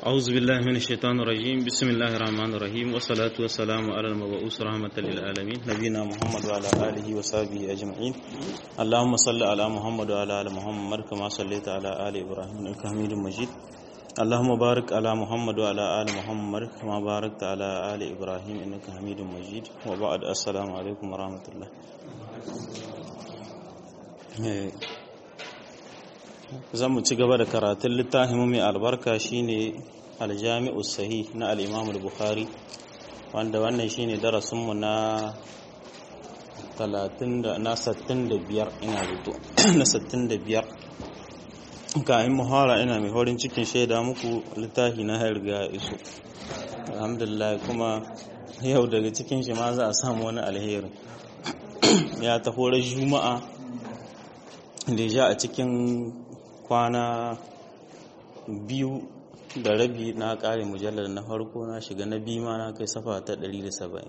أعوذ بالله من الشيطان الرجيم بسم الله الرحمن الرحيم والصلاة والسلام على المبعوث رحمة للعالمين نبينا محمد وعلى آله وصحبه أجمعين اللهم صل على محمد وعلى آل محمد كما صليت على آل إبراهيم إنك حميد مجيد اللهم بارك على محمد وعلى آل محمد كما باركت على آل إبراهيم إنك حميد مجيد وبعد السلام عليكم ورحمة الله zan mu ci gaba da karatun littafin mai albarka shine aljami'u sahih na al-imam al-bukhari wanda wannan shine darasinmu na 30 na 65 ina rubuto na 65 kayan muhara ina mai horin cikin shaida muku littafi na harga iso alhamdulillah kuma yau daga cikin shi ma za a samu wani alheri ya taho juma'a da ja a cikin kwana biyu da rabi na kare mujallar na farko na shiga na biyu ma na kai safa ta 170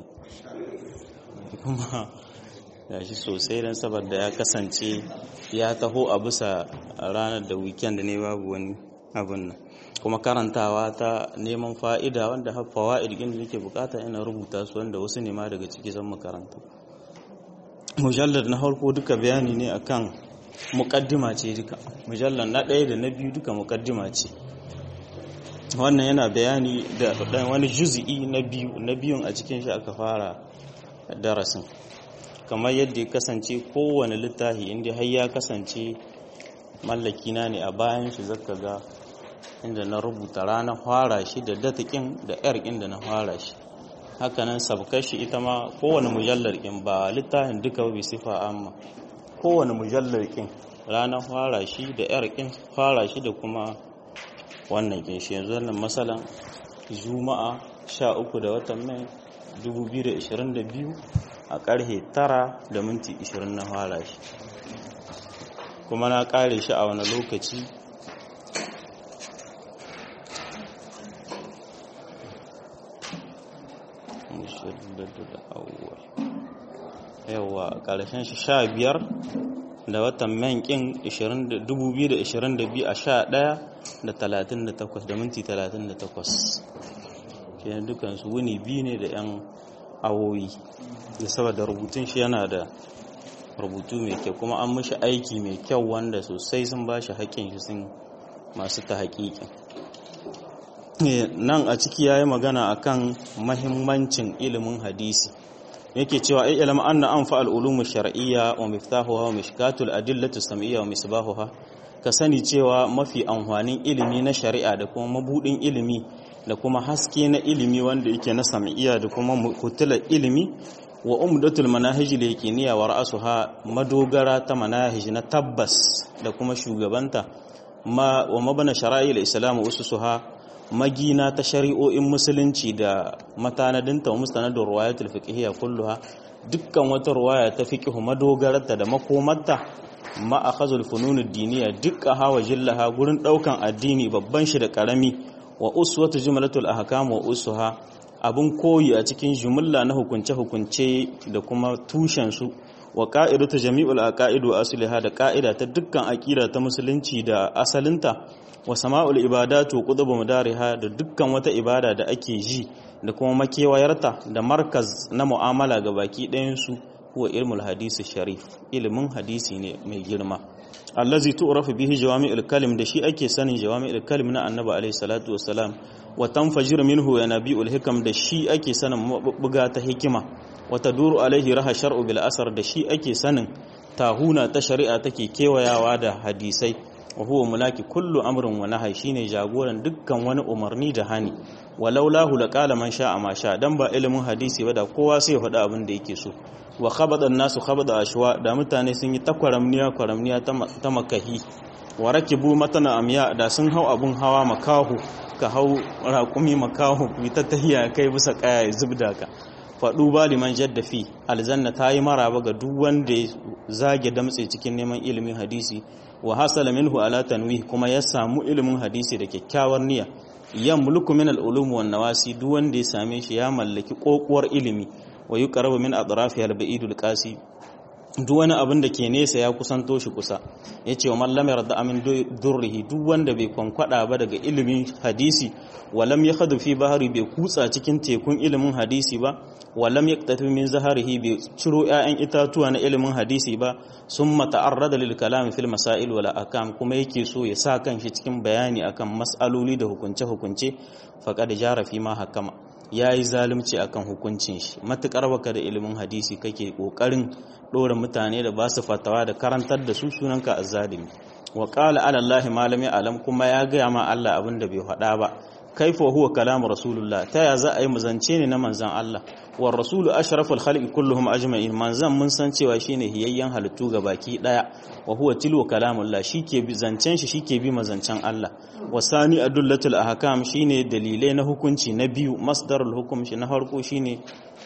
kuma ya shi sosai don saboda ya kasance ya taho a bisa ranar da weekend ne babu wani abin nan kuma karantawa ta neman fa'ida wanda haffa wa'id da nake bukata ina rubuta su wanda wasu ne ma daga ciki zan makaranta mujallar na farko duka bayani ne akan mukaddima ce duka mujallar na ɗaya da na biyu duka mukaddima ce wannan yana bayani da ɗan wani juzi'i na biyu na biyun a cikin shi aka fara darasin kamar yadda ya kasance kowane littafi inda har ya kasance mallakina ne a bayan shi zaka ga inda na rubuta ranar fara shi da datakin da yar inda na fara shi hakanan sabkar shi ita ma kowane mujallar in ba littafin duka bai sifa amma kowane mujallar kin ranar fara shi da yar kin fara shi da kuma wannan kin shi yanzu wannan masalan juma'a 13 da watan mai 2022 a karhe 9 da minti 20 na fara shi kuma na kare shi a wani lokaci yawa ƙarshen shi sha biyar da watan mankin 2022 a sha ɗaya da 38 da minti 38 kenan dukansu wuni biyu ne da 'yan awoyi da saboda rubutun shi yana da rubutu mai kyau kuma an mashi aiki mai kyau wanda sosai sun ba shi haƙƙin shi sun masu ta haƙiƙin nan a ciki ya yi magana akan mahimmancin ilimin hadisi yake cewa ai ilma anna anfa al-ulum shar'iyya wa miftahuha wa mishkatul adillatu sam'iyya wa misbahuha ka sani cewa mafi amfanin ilimi na shari'a da kuma mabudin ilimi da kuma haske na ilimi wanda yake na sam'iyya da kuma kutular ilimi wa umdatul manahij al-yaqiniyya wa ra'suha madogara ta manahij na tabbas da kuma shugabanta ma wa mabana shara'il islam ususuha magina ta shari'o'in musulunci da matanadinta wa mustanadin ruwayatul fiqhiyya kulluha dukkan wata ruwaya ta fiqhu madogararta da makomarta ma akhazul fununud diniya dukka hawa jillaha gurin daukan addini babban shi da karami wa uswatu jumlatul ahkam wa usuha abun koyi a cikin jumla na hukunce hukunce da kuma tushen su wa qa'idatu jami'ul aqaidu asliha da qa'ida ta dukkan aqida ta musulunci da asalinta wa sama'ul ibadatu qudubu mudariha da dukkan wata ibada da ake ji da kuma makewayarta da markaz na mu'amala ga baki ɗayan su huwa ilmul hadisi sharif ilimin hadisi ne mai girma allazi tu'rafu bihi jawami'ul kalim da shi ake sanin jawami'ul kalim na annabi alayhi salatu wassalam wa tanfajir minhu ya nabi'ul hikam da shi ake sanin mabuga ta hikima wa taduru alaihi raha shar'u bil asar da shi ake sanin tahuna ta shari'a take kewayawa da hadisai wa huwa mulaki kullu amrin wa nahyi shine jagoran dukkan wani umarni da hani walau lahu laqala man sha'a ma sha dan ba ilimin hadisi ba da kowa sai ya faɗa abin da yake so wa khabada nasu khabada ashwa da mutane sun yi takwaramniya kwaramniya ta makahi wa rakibu matana amya da sun hau abun hawa makahu ka hau raƙumi makahu ku ta tahiya kai bisa kaya zubda ka faɗu ba liman jaddafi aljanna ta yi maraba ga duk wanda ya zage damtse cikin neman ilimin hadisi wa hasala minhu ala tanwih kuma ya samu ilimin hadisi da kyakkyawar niyya yan mulku min al-ulum wan nawasi duk wanda ya same shi ya mallaki kokuwar ilimi wa yuqrabu min atrafi al-ba'idul qasi duk wani abin da ke nesa ya kusanto shi kusa ya ce wa mallam yarda amin durrihi duk wanda bai kwankwada ba daga ilimin hadisi walam ya hadu fi bahari bai kutsa cikin tekun ilimin hadisi ba walam ya tafi min zaharihi bai ciro 'ya'yan itatuwa na ilimin hadisi ba sun mata'arrada lil kalam fil masail wala akam kuma yake so ya sa kan shi cikin bayani akan mas'aloli da hukunce hukunce faqad jara fi ma hakama yayi zalunci akan hukuncin shi matukar baka da ilimin hadisi kake kokarin dora mutane da ba su fatawa da karantar da su sunanka azzalimi wa qala ala allahi ma lam ya'lam kuma ya ga ma Allah abin da bai faɗa ba kaifa huwa kalamu rasulullah ta ya za a yi muzance ne na manzan Allah wa rasulu ashraful khalqi kulluhum ajma'in manzan mun san cewa shine hiyayyen halittu ga baki daya wa huwa tilu kalamullah shike bi zancen shi shike bi mazancen Allah wa sani adullatul ahkam shine dalilai na hukunci na biyu masdarul hukum shi na farko shine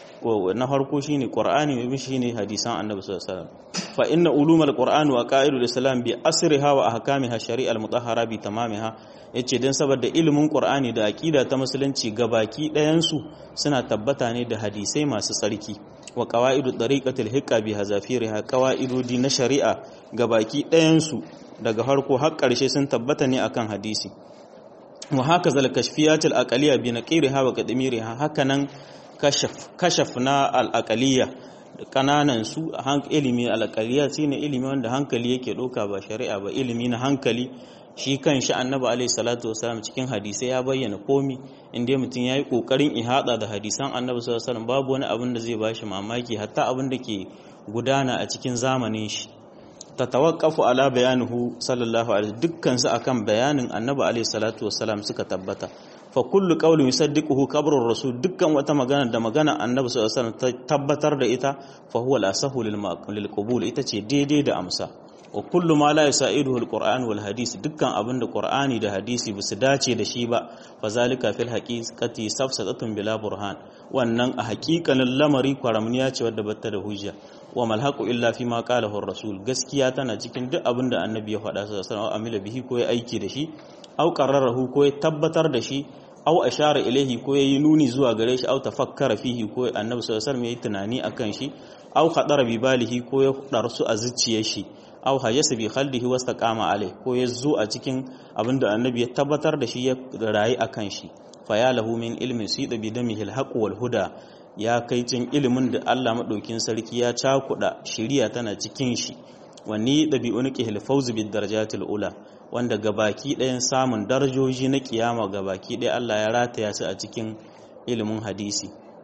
na farko shine qur'ani mai shine hadisan annabi sallallahu alaihi wasallam fa inna ulumul qur'ani wa qa'idul islam bi asriha wa ahkamiha shari'al mutahhara bi tamamiha yace dan saboda ilimin qur'ani da aqida ta musulunci gabaki ɗayan su suna tabbata ne da hadisai masu tsarki wa qawaidu tariqatil hiqqa bi hazafiriha qawaidodi na shari'a gabaki ɗayan su daga harko har ƙarshe sun tabbata ne akan hadisi wa haka zal kashfiyatil aqliya bi naqiriha wa qadmiriha hakanan kashaf kashaf na al aqliya kananan su ilimi al aqliya shine ilimi wanda hankali yake doka ba shari'a ba ilimi na hankali shi kan shi annabi alaihi salatu wasalam cikin hadisai ya bayyana komi inda mutum ya yi kokarin ihada da hadisan annabi sallallahu alaihi wasallam babu wani abin da zai bashi mamaki hatta abin da ke gudana a cikin zamanin shi tatawaqqafu ala bayanuhu sallallahu alaihi dukkan su akan bayanin annabi alaihi salatu wasalam suka tabbata fa kullu qawlin yusaddiquhu qabrur rasul dukkan wata magana da magana annabi sallallahu alaihi wasallam tabbatar da ita fa huwa al-asahu lil qabul ita ce daidai da amsa wa kullu ma la yasaiduhu alquran wal hadisi dukkan abin da qur'ani da hadisi basu dace da shi ba fa zalika fil haqiqati safsatatun bila burhan wannan a haƙiƙanin lamari kwaramniya ce wadda bata da hujja wa malhaqu illa fi ma qalahu rasul gaskiya tana cikin duk abin da annabi ya faɗa sallallahu alaihi wasallam amila bihi ko ya aiki da shi au qarrarahu ko ya tabbatar da shi au ashara ilaihi ko yayi nuni zuwa gare shi au tafakkara fihi ko annabi sallallahu alaihi wasallam yayi tunani akan shi au khadara bi balihi ko ya darsu a zuciyar shi aw hayyasa bi khaldihi wastaqama alai ko ya zo a cikin abinda annabi ya tabbatar da shi ya rayu akan shi fa ya lahu min ilmin sida bi damihi alhaq wal huda ya kai cin ilimin da Allah madaukin sarki ya cakuda shiriya tana cikin shi wani dabi'unki hilfawz bid darajatil ula wanda gabaki ɗayan samun darajoji na kiyama gabaki ɗaya Allah ya rataya su a cikin ilimin hadisi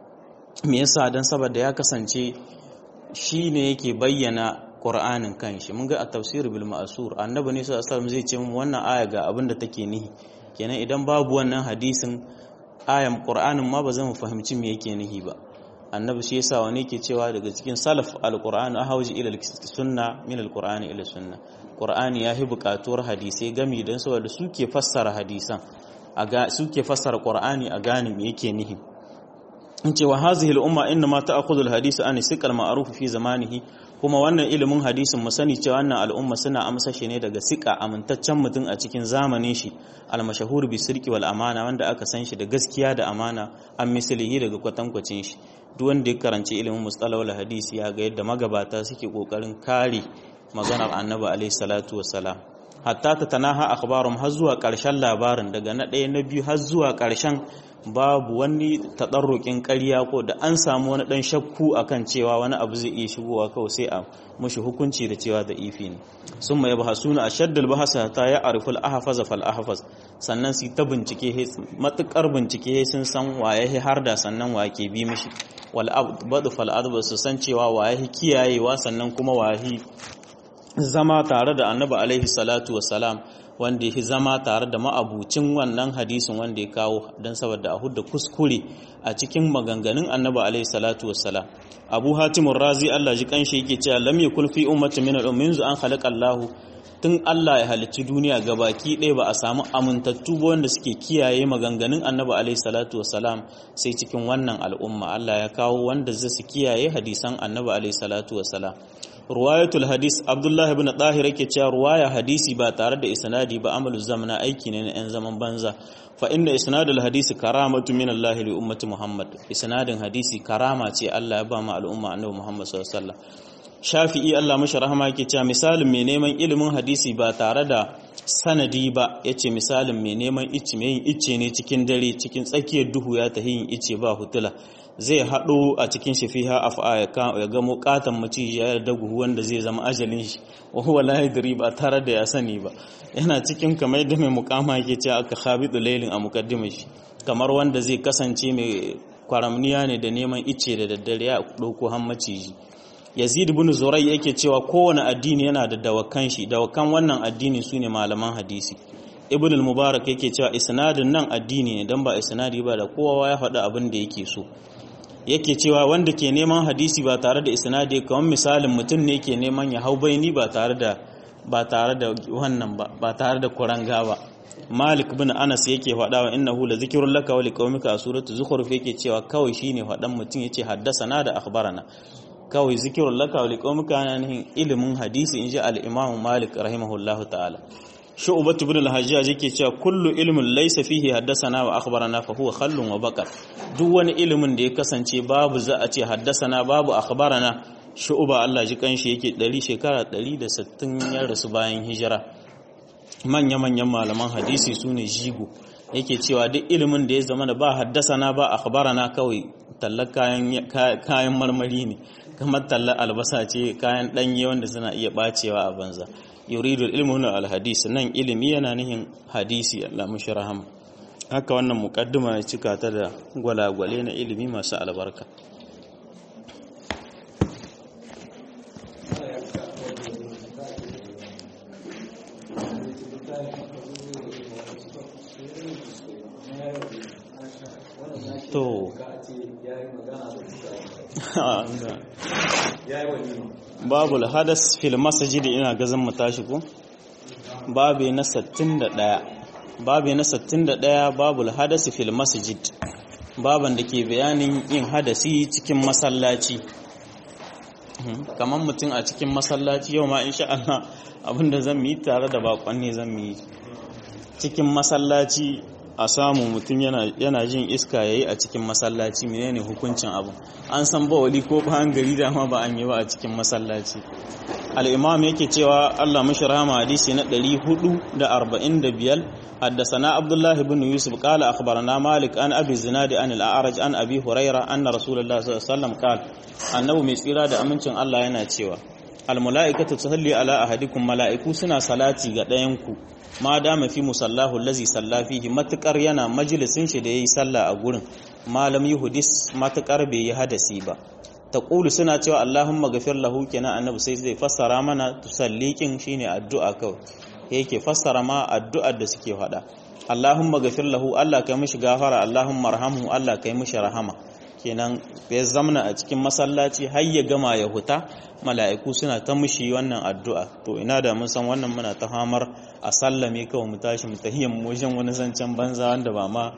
me yasa dan saboda ya kasance shi ne yake bayyana Qur'anin kanshi mun ga a tafsir bil ma'sur annabi ne sallallahu alaihi zai ce mu wannan aya ga abin da take nihi kenan idan babu wannan hadisin ayan Qur'anin ma ba zan fahimci me yake nihi ba annabi shi yasa wani yake cewa daga cikin salaf al-Qur'an ahawji ila sunna min al-Qur'an ila sunna Qur'ani yahi buƙatuwar hadisai gami dan saboda suke fassara hadisan aga suke fassara Qur'ani a gane me yake nihi in ce wa hazihi al-umma inna ma ta'khudhu al-hadith an siqal ma'ruf fi zamanihi kuma wannan ilimin hadisin mu sani cewa wannan al'umma suna amsa shi ne daga sika amintaccen mutum a cikin zamanin shi al-mashhur bi sirqi wal amana wanda aka san shi da gaskiya da amana an mislihi daga kwatankwacin shi duk wanda ya karanci ilimin mustalahul hadisi ya ga yadda magabata suke kokarin kare maganar annabi alaihi salatu wassalam hatta ta tanaha akhbarum har zuwa karshen labarin daga na ɗaya na biyu har zuwa karshen babu wani taɗarrukin ƙarya ko da an samu wani ɗan shakku akan cewa wani abu zai iya shigowa kawai sai a mushi hukunci da cewa da ifi ne sun mai bahasuna a shaddal bahasa ta ya ariful ahafaz fal ahafaz sannan su ta bincike matukar bincike sun san waye har da sannan wa ke bi mishi wal abdu fal adbu su san cewa waye kiyayewa sannan kuma waye zama tare da annabi alaihi salatu wassalam wanda ya zama tare da ma'abucin wannan hadisin wanda ya kawo don saboda a hudda kuskure a cikin maganganun annabi alaihi salatu wassalam abu hatimun razi allah ji kanshi yake cewa lam yakul fi ummatin min al-ummin zu an khalaqa allah tun allah ya halicci duniya gabaki ɗaya ba a samu amintattu ba wanda suke kiyaye maganganun annabi alaihi salatu wassalam sai cikin wannan al'umma allah ya kawo wanda zai su kiyaye hadisan annabi alaihi salatu wassalam ruwayatul hadis abdullahi ibn tahir yake cewa ruwaya hadisi ba tare da isnadi ba amalu zamana aiki ne na yan zaman banza fa inna isnadul hadisi karamatu min Allah li ummati Muhammad isnadin hadisi karama ce Allah ya ba mu al'umma annabi Muhammad sallallahu alaihi wasallam shafi'i Allah mashi rahama yake cewa misalin mai neman ilimin hadisi ba tare da sanadi ba yace misalin mai neman icce mai yin icce ne cikin dare cikin tsakiyar duhu ya tahi yin icce ba hutula zai haɗo a cikin shi fiha af'a ya gamo katan maciji ya da guhu wanda zai zama ajalin shi wa huwa la yadri ba tare da ya sani ba yana cikin kamar da mai mukama yake cewa aka khabidu laylin a mukaddimar shi kamar wanda zai kasance mai kwaramniya ne da neman icce da daddare ya ɗauko han maciji yazid ibn zurai yake cewa kowane addini yana da dawakan shi dawakan wannan addini sune malaman hadisi ibn al-mubarak yake cewa isnadin nan addini ne dan ba isnadi ba da kowa ya faɗi abin da yake so yake cewa wanda ke neman hadisi ba tare da isnadi kamar misalin mutum ne ke neman ya hau baini ba tare da ba tare da wannan ba ba tare da kuranga ba Malik bin Anas yake faɗa wa innahu la zikrun laka wa liqaumika a suratu zukhruf yake cewa kawai shine faɗan mutum yace haddasana da akhbarana kawai zikirun laka wa liqaumika yana nihin ilimin hadisi inji al-Imam Malik rahimahullahu ta'ala Shu'bah ibn al-Hajjaj yake cewa kullu ilmin laysa fihi haddasana wa akhbarana fa huwa khallun wa baqar duk wani ilimin da ya kasance babu za a ce haddasana babu akhbarana Shu'ba Allah ji kanshi yake 100 shekara 160 ya rasu bayan hijira manya-manyan malaman hadisi su ne jigo yake cewa duk ilimin da ya zama da ba haddasana ba akhbarana kawai tallar kayan marmari ne kamar tallar albasa ce kayan ɗanye wanda suna iya bacewa a banza yuridul ilmu na alhadis nan ilimi yana nihin hadisi Allah mushi rahama haka wannan mukaddima ya cika ta da gwalagwale na ilimi masu albarka to babu hadas fil masjid ina gazan mu tashi ko babu na 61 babu na 61 babu hadas fil masjid baban da ke bayanin yin hadasi cikin masallaci kamar mutum a cikin masallaci yau ma insha Allah abinda zan yi tare da bakon ne zan yi cikin masallaci a samu mutum yana jin iska yayi a cikin masallaci menene hukuncin abu an san ba wali ko bayan gari da ma ba an yi ba a cikin masallaci al-imam yake cewa Allah mashi rahama hadisi na 445 حدثنا عبد الله بن يوسف قال أخبرنا مالك عن أبي الزناد عن الأعرج عن أبي هريرة أن رسول الله صلى الله عليه وسلم قال أنه مسيرا da amincin Allah yana cewa almalaikatu tusalli ala ahadikum malaiku suna salati ga ɗayanku ma dama fi musallahu allazi salla fihi matukar yana majalisin shi da yayi sallah a gurin malam yuhdis matukar bai yi hadasi ba taqulu suna cewa allahumma ghafir lahu kenan annabi sai zai fassara mana tusallikin shine addu'a kawai yake fassara ma addu'ar da suke faɗa allahumma ghafir lahu Allah kai mishi gafara allahumma arhamhu Allah kai mishi rahama kenan ya zamna a cikin masallaci har ya gama ya huta mala'iku suna ta mushi wannan addu'a to ina da mun san wannan muna ta hamar a sallame kawai mu tashi mu tahiyyar mu wajen wani zancen banza wanda ba ma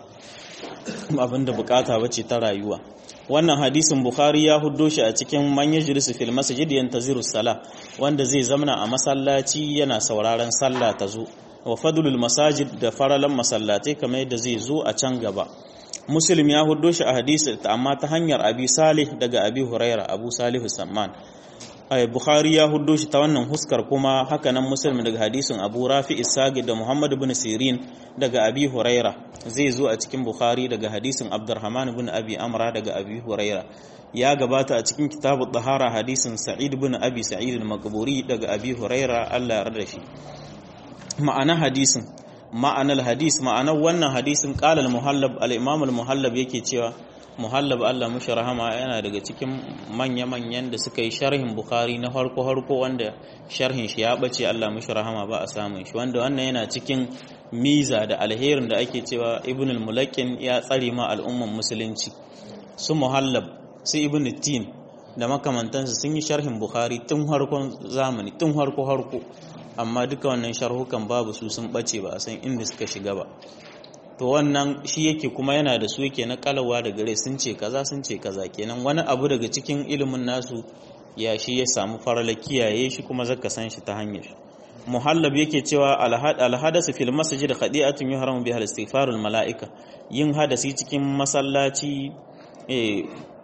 abin da bukata bace ta rayuwa wannan hadisin bukhari ya huddo shi a cikin manyan jirisu fil masjid yantaziru sala wanda zai zamna a masallaci yana sauraron sallah ta zo wa fadlul masajid da faralan masallatai kamar yadda zai zo a can gaba muslim ya huddo shi a hadisi amma ta hanyar abi salih daga abi huraira abu salihu samman ay bukhari ya huddo shi ta wannan huskar kuma haka nan muslim daga hadisin abu rafi isagi da muhammad ibn sirin daga abi huraira zai zo a cikin bukhari daga hadisin abdurrahman ibn abi amra daga abi huraira ya gabata a cikin kitabu tahara hadisin sa'id ibn abi sa'id al-maqburi daga abi huraira Allah ya yarda shi ma'ana hadisin ma'anar hadis ma'anar wannan hadisin qala al-muhallab al-imam al-muhallab yake cewa muhallab Allah mushi rahama yana daga cikin manya-manyan da suka yi sharhin bukhari na harko harko wanda sharhin shi ya bace Allah mushi rahama ba a samun shi wanda wannan yana cikin miza da alherin da ake cewa ibn al-mulakin ya tsare ma al'umman musulunci su muhallab su ibn tin da makamantansu sun yi sharhin bukhari tun harkon zamani tun harko harko amma duka wannan sharhukan babu su sun bace ba a san inda suka shiga ba to wannan shi yake kuma yana da su yake na kalawa da gare sun ce kaza sun ce kaza kenan wani abu daga cikin ilimin nasu ya shi ya samu farala kiyaye shi kuma zaka san shi ta hanyar muhallab yake cewa alhadasu fil masjid khadi'atun yuhramu biha istighfarul malaika yin hadasi cikin masallaci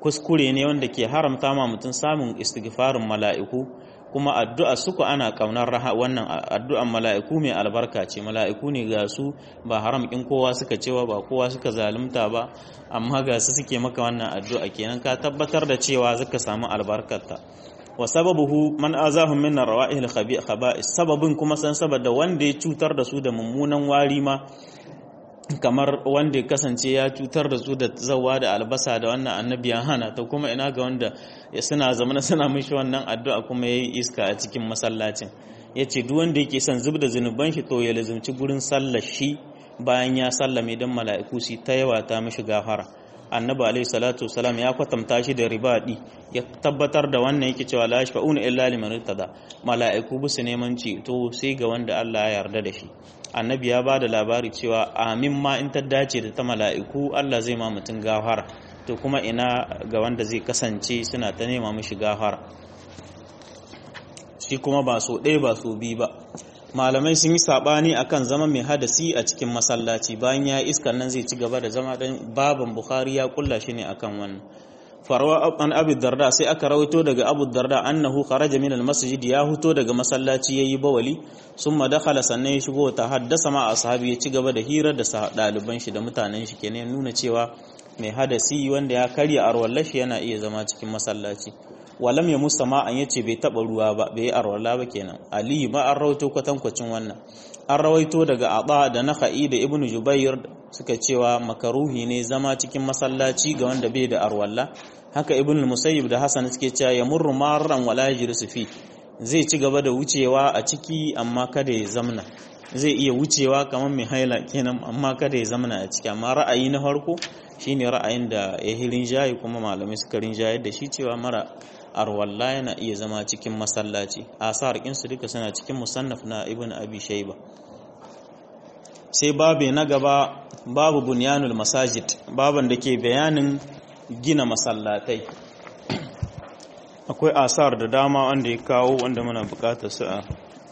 kuskure ne wanda ke haramta ma mutum samun istighfarin mala'iku kuma addu'a suku ana kaunar wannan addu'an mala'iku mai albarka ce mala'iku ne ga su ba haram in kowa suka cewa ba kowa suka zalunta ba amma ga su suke maka wannan addu'a kenan ka tabbatar da cewa zaka samu albarkarta wa sababuhu man azahum min rawa'il khaba'is sababin kuma san saboda wanda ya cutar da su da mummunan wari ma kamar wanda ya kasance ya cutar da su da zawa da albasa da wannan annabi ya hana ta kuma ina ga wanda suna zamana suna mishi wannan addu'a kuma yayi iska a cikin masallacin yace duk wanda yake son zubda zunuban shi to ya lazumci gurin sallar shi bayan ya sallame dan mala'iku su ta yawa ta mishi gafara annabi alaihi salatu wasalam ya kwatanta shi da ribadi ya tabbatar da wannan yake cewa la yashfa'una illa liman irtada mala'iku bisu neman ceto sai ga wanda Allah ya yarda da shi annabi ya bada labari cewa amin ma in ta dace da ta mala'iku Allah zai ma mutum gafara to kuma ina ga wanda zai kasance suna ta nema mishi gafara shi kuma ba so ɗaya ba so biyu ba malamai sun yi sabani akan zama mai hadasi a cikin masallaci bayan ya iskan nan zai ci gaba da zama dan baban bukhari ya kulla shi ne akan wannan farwa an abu darda sai aka rawaito daga abu darda annahu kharaja min almasjid ya huto daga masallaci yayi bawali summa dakhala sannan ya shigo ta haddasa ma ashabi ya ci gaba da hira da ɗaliban shi da mutanen shi kenan nuna cewa mai hadasi wanda ya karya arwallashi yana iya zama cikin masallaci walam ya musama an yace bai taba ruwa ba bai arwala ba kenan ali ba an rawaito kwatankwacin wannan an rawaito daga aba da nakhai da ibnu jubair suka cewa makaruhi ne zama cikin masallaci ga wanda bai da arwalla haka ibnu musayyib da hasan suke cewa ya murru marran wala yajlisu fi zai ci gaba da wucewa a ciki amma kada ya zamna zai iya wucewa kamar mai haila kenan amma kada ya zamna a ciki amma ra'ayi na farko shine ra'ayin da ya hirin jayi kuma malamai suka rinjayar da shi cewa mara arwalla yana iya zama cikin masallaci asar su duka suna cikin musannaf na ibn abi shayba sai babu na gaba babu bunyanul masajid baban da ke bayanin gina masallatai akwai asar da dama wanda ya kawo wanda muna bukatar su a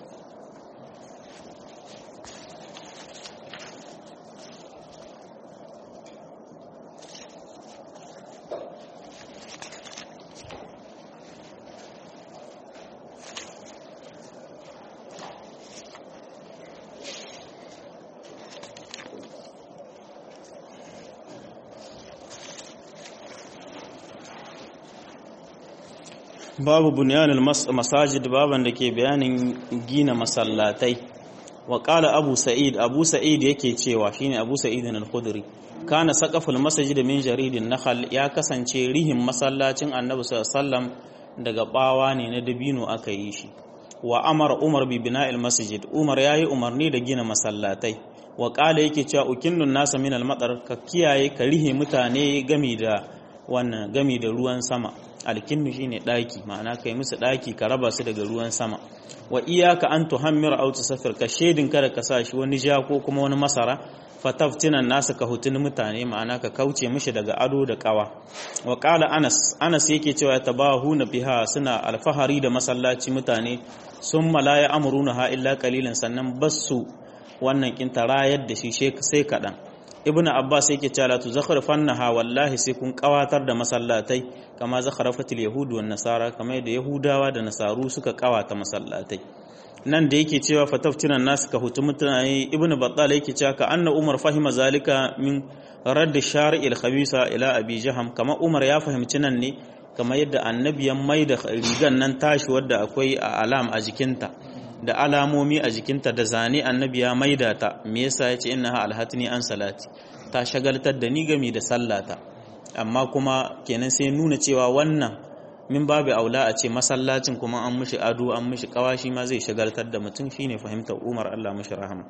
babu bunyanul masajid baban da ke bayanin gina masallatai wa qala abu sa'id abu sa'id yake cewa shine abu sa'id al-khudri kana saqaful masjid min jaridin nakhal ya kasance rihin masallacin annabi sallallahu alaihi wasallam daga bawa ne na dabino aka yi shi wa amara umar bi bina'il masjid umar yayi umarni da gina masallatai wa qala yake cewa ukinnun nasa min al-matar ka kiyaye ka rihe mutane gami da wannan gami da ruwan sama alkinnu shine daki ma'ana kai musu daki ka raba su daga ruwan sama wa iyaka an tuhammira aw tusafir ka shedin kada ka sa shi wani ja ko kuma wani masara fataftinan nasu ka hutun mutane ma'ana ka kauce mishi daga ado da kawa wa qala anas anas yake cewa tabahuna biha suna alfahari da masallaci mutane summa la ya'muruna ha illa qalilan sannan basu wannan kinta rayar da shi sai kadan ibnu abbas yake cewa la tuzakharfannaha wallahi sai kun kawatar da masallatai kama zakharafatil yahud wan nasara kamar da yahudawa da nasaru suka kawata masallatai nan da yake cewa fataftinan nasu ka hutu mutane ibnu battal yake cewa ka anna umar fahima zalika min radd shari'il khabisa ila abi jaham kama umar ya fahimci nan ne kamar yadda annabi ya maida rigan nan tashi wadda akwai a alam a jikinta da alamomi a jikinta da zane annabi ya maida ta me yasa yace innaha alhatni an salati ta shagaltar da ni gami da sallata amma kuma kenan sai nuna cewa wannan min babu aula a ce masallacin kuma an mishi ado an mishi kawashi ma zai shagaltar da mutum shine fahimtar Umar Allah mishi rahama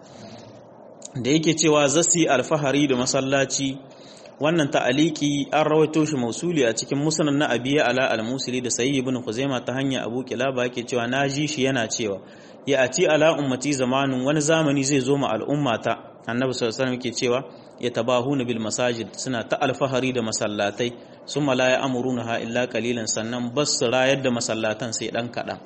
da yake cewa zasi alfahari da masallaci wannan ta'aliki an rawaito shi mausuli a cikin musnad na abiya ala al-musili da sayyid ibn khuzaima ta hanya abu kilaba yake cewa naji shi yana cewa ya ati ala ummati zamanin wani zamani zai zo ma al'ummata annabi sallallahu alaihi wasallam yake cewa ya tabahuna bil masajid suna ta alfahari da masallatai summa la ya'muruna illa qalilan sannan bas rayar da masallatan sai dan kadan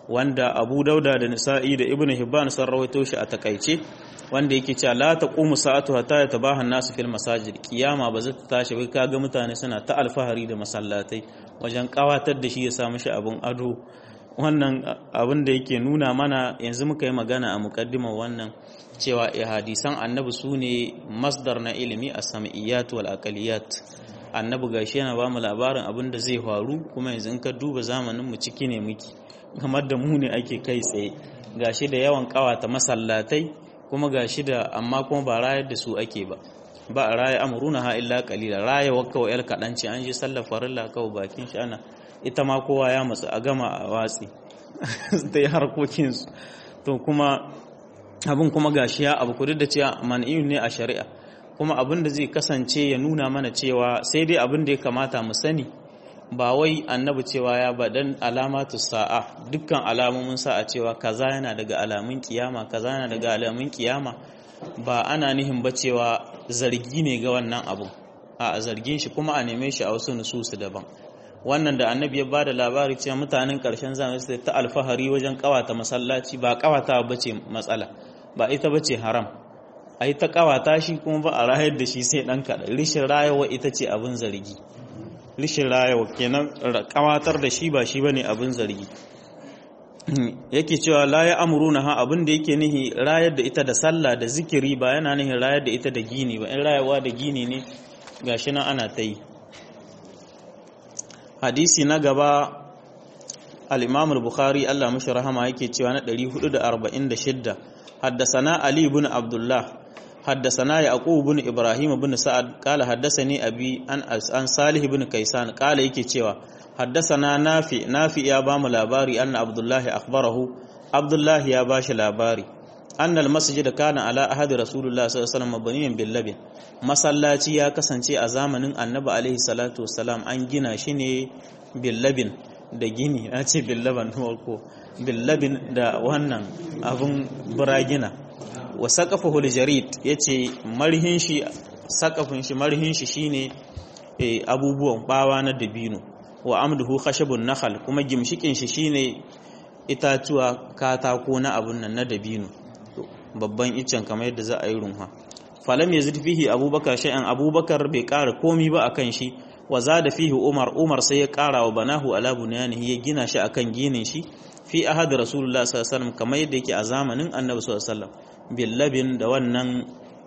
wanda Abu Dauda da Nisa'i da Ibn Hibban sun rawaito shi a takaice wanda yake cewa la taqumu sa'atu hatta yatabaha an-nasu fil masajid kiyama ba zata tashi ba kaga mutane suna ta alfahari da masallatai wajen kawatar da shi ya samu shi abun ado wannan abin da yake nuna mana yanzu muka yi magana a mukaddimar wannan cewa hadisan annabi su ne masdar na ilimi a sam'iyyat wal aqaliyat annabi gashi yana ba mu labarin abin da zai faru kuma yanzu in ka duba zamanin mu ciki ne muke kamar da mu ne ake kai tsaye gashi da yawan kawata masallatai kuma gashi da amma kuma ba rayar da su ake ba ba a raya amuruna ha illa qalila raya wakka wa yal kadanci an ji sallar farilla kawai bakin shi ana ita ma kowa ya matsu a gama a watsi da harkokin su to kuma abin kuma gashi ya abu kudu da cewa man'iyun ne a shari'a kuma abin da zai kasance ya nuna mana cewa sai dai abin da ya kamata mu sani ba wai annabi cewa ya badan alamatu sa'a dukkan alamomin sa'a cewa kaza yana daga alamun kiyama kaza yana daga alamun kiyama ba ana nihin ba cewa zargi ne ga wannan abu a zargin shi kuma a neme shi a wasu nususu daban wannan da annabi ya bada labari cewa mutanen karshen zamani sai ta alfahari wajen kawata masallaci ba kawata bace matsala ba ita bace haram ai ta kawata shi kuma ba a rayar da shi sai dan kaɗan rishin rayawa ita ce abin zargi rishin rayawa kenan kawatar da shi ba shi bane abin zargi yake cewa la ya amuruna ha abin da yake nihi rayar da ita da sallah da zikiri ba yana nihin rayar da ita da gini ba in rayawa da gini ne gashi nan ana ta yi hadisi na gaba al-imam al-bukhari Allah mashi rahama yake cewa na 446 حدثنا علي بن عبد الله حدثنا يعقوب بن ابراهيم بن سعد قال حدثني ابي an an salih بن كيسان قال yake cewa حدثنا نافع نافع ya bamu labari anna abdullah akhbarahu abdullah ya bashi labari annal masjid kana ala ahadi rasulullah sallallahu alaihi wasallam mabniyan bil labin masallaci ya kasance a zamanin annabi alaihi salatu wasalam an gina shi ne bil labin da gini a ce bil laban ko billabin da wannan abin buragina wa saƙafa jarid ya ce marhin shi saƙafin shi marhin shi shine abubuwan bawa na dabino wa amduhu khashabun nahal kuma gimshikin shi shine itatuwa katako na abun nan na dabino babban iccen kamar yadda za a yi runha falam yazid fihi abubakar shay'an abubakar bai ƙara komi ba akan shi wa zada fihi umar umar sai ya ƙara wa banahu ala bunyanihi ya gina shi akan ginin shi fi ahad rasulullah sallallahu alaihi wasallam kamar yadda yake a zamanin annabi sallallahu alaihi wasallam billabin da wannan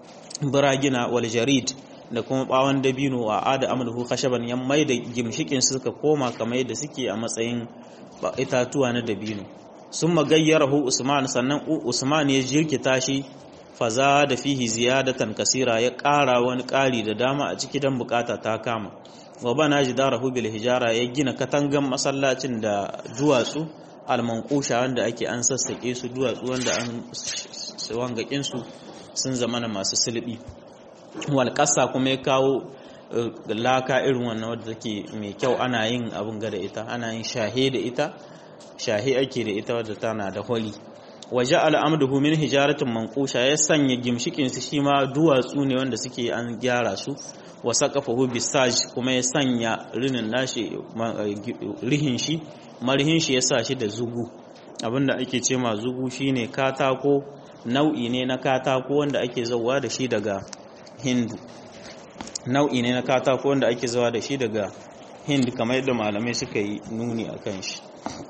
buragina wal jarid da kuma bawon dabino a ada amluhu khashaban yan mai da gimshikin suka koma kamar yadda suke a matsayin itatuwa na dabino sun magayyarahu usman sannan usman ya jirkita shi faza da fihi ziyadatan kasira ya ƙara wani ƙari da dama a ciki dan bukata ta kama wa bana jidarahu bil hijara ya gina katangan masallacin da duwatsu almankusha wanda ake an sassaƙe su duwatsu wanda an wangakin su sun zama na masu sulbi walƙasa kuma ya kawo laka irin wannan wadda take mai kyau ana yin abin ga da ita ana yin shahe da ita shahe ake da ita wadda tana da holi waje al'amduhu min hijaratin mankusha ya sanya gimshikin su shi ma duwatsu ne wanda suke an gyara su wa saqafahu bisaj kuma ya sanya rinin nashi rihin shi marhin shi ya sa shi da zugu abinda ake ce ma zugu shine katako nau'i ne na katako wanda ake zauwa da shi daga hindu nau'i ne na katako wanda ake zawa da shi daga hindu kamar yadda malamai suka yi nuni a kan shi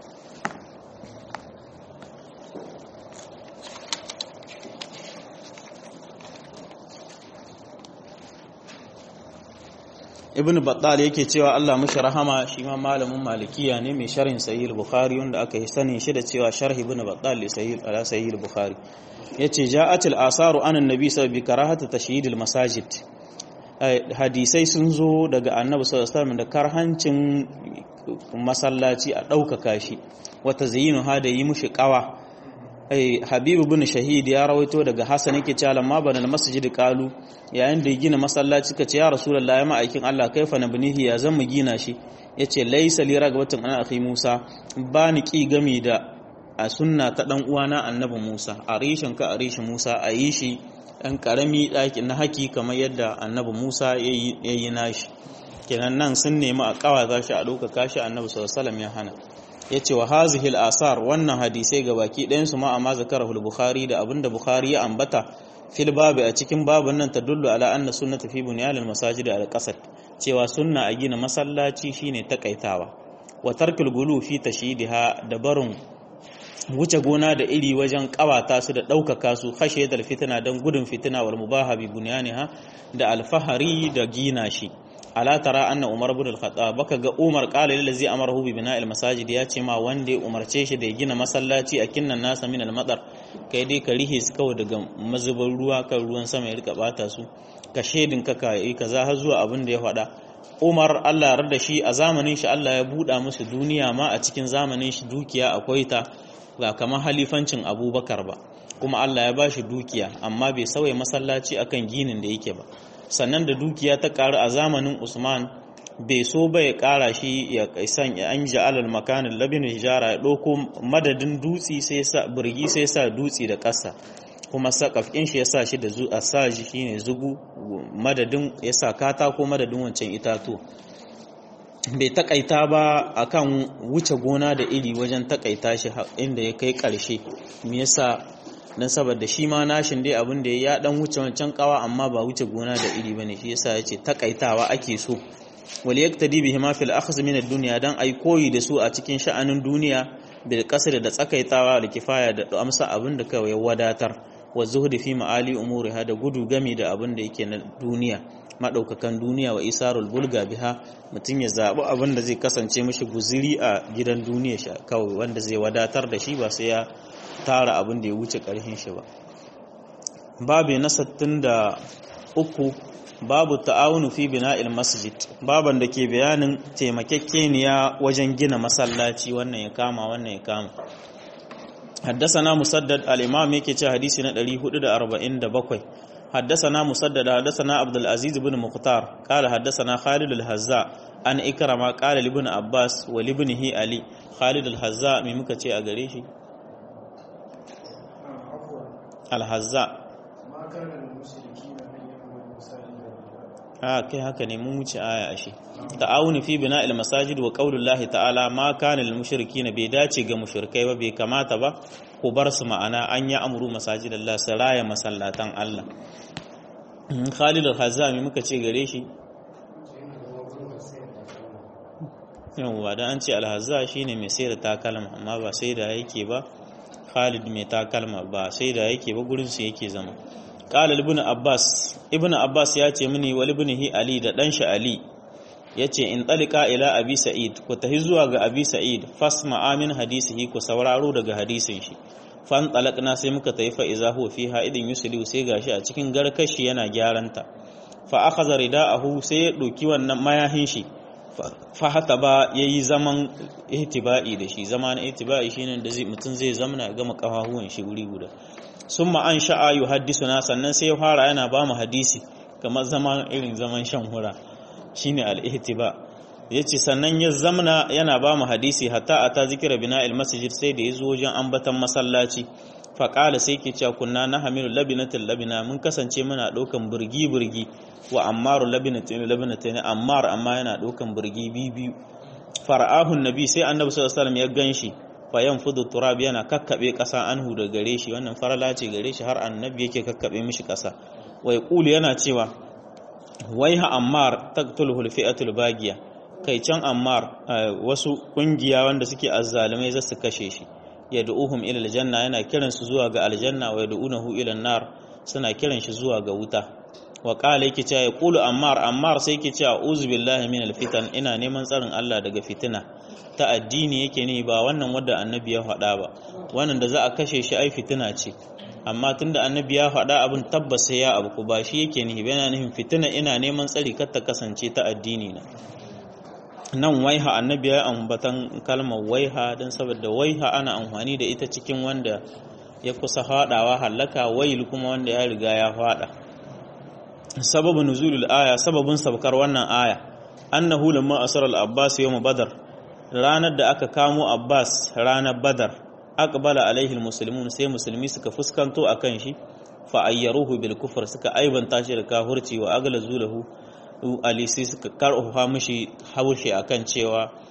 ibn battal yake cewa Allah mushi rahama shi ma malamin malikiya ne mai sharhin sahih al-bukhari wanda aka yi sanin shi da cewa sharh ibn battal li sahih ala sahih al-bukhari yace ja'at al-asaru an annabi sallallahu alaihi karahatu tashyid al-masajid hadisai sun zo daga annabi sallallahu alaihi wasallam da karhancin masallaci a ɗaukaka shi wata zayinu ha da yi mushi kawa habibu bin shahid ya rawaito daga hasan yake cewa lamma bana masjid qalu yayin da ya gina masallaci kace ya rasulullahi ya ma'aikin Allah kaifa nabnihi ya zan mu gina shi yace laysa li ragbatun ana akhi Musa ba ni ki gami da a sunna ta dan uwana annabi Musa a rishin ka a rishin Musa a yi shi dan karami daki na haki kamar yadda annabi Musa yayi nashi kenan nan sun nemi a kawaza shi a ɗaukaka shi annabi sallallahu alaihi wasallam ya hana yace wa hazihi al-asar wannan hadisai gabaki ɗayan su ma amma zakarahu al-bukhari da abinda bukhari ya ambata fil babu a cikin babun nan tadullu ala anna sunnata fi bunyan al-masajid al-qasad cewa sunna a gina masallaci shine takaitawa wa tarkul gulu fi tashidiha da barin wuce gona da iri wajen kawata su da ɗaukaka su hashe da fitina don gudun fitina wal mubaha bi bunyaniha da alfahari da gina shi ala tara anna umar ibn al-khattab baka ga umar qala lil ladzi amarahu bi bina'il masajid ya ce ma wanda ya umarce shi da ya gina masallaci a kinnan nasa min al-madar kai dai ka rihe su kawai daga mazuban ruwa kan ruwan sama ya rika bata su ka shedin ka ka yi kaza har zuwa abin da ya faɗa Umar Allah ya da shi a zamanin shi Allah ya buɗa musu duniya ma a cikin zamanin shi dukiya akwai ta ba kamar halifancin Abubakar ba kuma Allah ya ba shi dukiya amma bai sauya masallaci akan ginin da yake ba sannan da dukiya ta karu a zamanin Usman bai so ba ya kara shi ya san ya an alal makanin labin hijara ya ɗauko madadin dutsi sai sa burgi sai sa dutsi da ƙasa kuma sakafin shi ya sa shi da zu a sa shi shine zugu madadin ya sa katako madadin wancan itatu bai takaita ba akan wuce gona da iri wajen takaita shi inda ya kai ƙarshe me yasa dan saboda shi ma nashin dai abin da ya dan wuce wancan kawa amma ba wuce gona da iri bane shi yasa yace takaitawa ake so wal yaktadi bihi ma fil akhz min ad-dunya dan ai koyi da su a cikin sha'anin duniya bil qasr da tsakaitawa da kifaya da amsa abin da kawai wadatar wa zuhdi fi ma'ali umuriha da gudu gami da abin da yake na duniya madaukakan duniya wa isarul bulga biha mutum ya zabi abin da zai kasance mishi guziri a gidan duniya shi kawai wanda zai wadatar da shi ba sai ya tara abin da ya wuce karhin shi ba babu na uku babu ta'awunu fi bina'il masjid baban da ke bayanin taimakekeniya wajen gina masallaci wannan ya kama wannan ya kama حدثنا مسدد الإمام يكي حديثي ندري هدد أربعين دبقوي حدثنا مسدد حدثنا عبد العزيز بن مختار قال حدثنا خالد الهزاء عن إكرم قال لابن عباس ولابنه علي خالد الهزاء ممكن تي أغريشي الهزاء ما كان للمشركين أن يأمروا المساجد ha kai haka ne mun wuce aya ashe ta'awuni fi bina'il masajid wa qaulullahi ta'ala ma kana lil mushrikeena bai dace ga mushrikai ba bai kamata ba ku bar su ma'ana an ya amuru masajidallah su raya masallatan Allah Khalid al-Hazami muka ce gare shi yawwa dan an ce al-Hazza shine mai sayar da takalma amma ba sai da yake ba Khalid mai takalma ba sai da yake ba gurin su yake zama qala ibn abbas ibn abbas ya ce mini wal ibnihi ali da dan shi ali yace in talika ila abi sa'id ku tahi zuwa ga abi sa'id fasma amin hadisihi ku sauraro daga hadisin shi fan talakna sai muka tafi fa iza huwa fiha idin yusli sai gashi a cikin garkashi yana gyaranta fa akhadha rida'ahu sai ya doki wannan mayahin shi fa hata ba yayi zaman ihtiba'i da shi zaman ihtiba'i shine da zai mutun zai zamana ga makafahuwan shi wuri guda summa an sha'a yuhaddisuna sannan sai ya fara yana ba mu hadisi kamar zaman irin zaman shan hura shine al-ihtiba yace sannan ya zamna yana ba mu hadisi hatta ata zikira bina'il masjid sai da yazo wajen ambatan masallaci fa qala sai ke cewa kunna nahmilu labinatul labina mun kasance muna daukan burgi burgi wa ammaru labinatul labinatul ammar amma yana daukan burgi biyu fara'ahu nabi sai annabi sallallahu alaihi wasallam ya ganshi fayan fudu turab yana kakkabe kasa anhu da gare shi wannan farala ce gare shi har annabi yake kakkabe mishi kasa wai qulu yana cewa waiha ammar taqtuluhu alfi'atul bagiya kai can ammar wasu kungiya wanda suke azzalumai za su kashe shi yad'uhum ila aljanna yana kiran su zuwa ga aljanna wa yad'unahu ila nar suna kiran shi zuwa ga wuta wa qala yake cewa yaqulu ammar ammar sai yake cewa uzu billahi min alfitan ina neman tsarin Allah daga fitina ta addini yake ne ba wannan wadda annabi ya faɗa ba wannan da za a kashe shi ai fitina ce amma tunda annabi ya faɗa abin tabbas sai ya abu ku ba shi yake nihi yana nihin fitina ina neman tsari kar ta kasance ta addini na nan waiha annabi ya ambatan kalmar waiha don saboda waiha ana amfani da ita cikin wanda ya kusa faɗawa hallaka wail kuma wanda ya riga ya faɗa sababin nuzulul aya sababin sabkar wannan aya annahu lamma asara al-abbas yawm badar ranar da aka kamo abbas ranar badar aqbala alaihi almuslimun sai musulmi suka fuskanto akan shi fa ayyaruhu bil kufr suka aibanta shi da kafirci wa aglazu lahu ali sai suka karfafa mishi haushi akan cewa